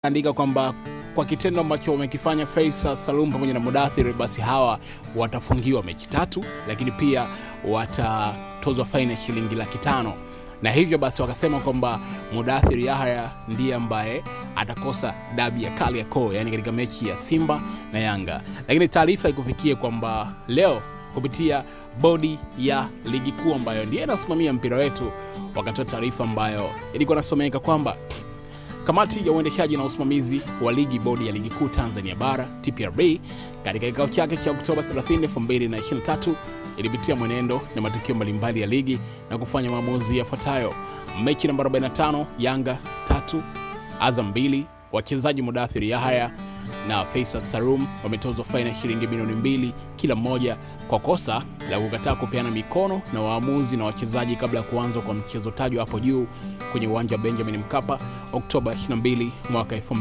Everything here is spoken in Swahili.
andika kwamba kwa kitendo ambacho wamekifanya Faisal Salum pamoja na Mudathir, basi hawa watafungiwa mechi tatu, lakini pia watatozwa faini ya shilingi laki tano na hivyo basi wakasema kwamba Mudathir Yahya ndiye ambaye atakosa dabi ya Kariakoo, yani katika mechi ya Simba na Yanga. Lakini taarifa ikufikie kwamba leo kupitia bodi ya ligi kuu ambayo ndiye inasimamia mpira wetu, wakatoa taarifa ambayo ilikuwa nasomeka kwamba Kamati ya uendeshaji na usimamizi wa ligi bodi ya ligi kuu Tanzania bara TPRB katika kikao chake cha Oktoba 30, 2023 ilipitia mwenendo na matukio mbalimbali ya ligi na kufanya maamuzi yafuatayo. Mechi namba 45 Yanga tatu Azam mbili, wachezaji Mudathir Yahya na Faisal Salum wametozwa faini ya shilingi milioni mbili kila mmoja kwa kosa la kukataa kupeana mikono na waamuzi na wachezaji kabla ya kuanza kwa mchezo tajwa hapo juu kwenye uwanja wa Benjamin Mkapa Oktoba 22 mwaka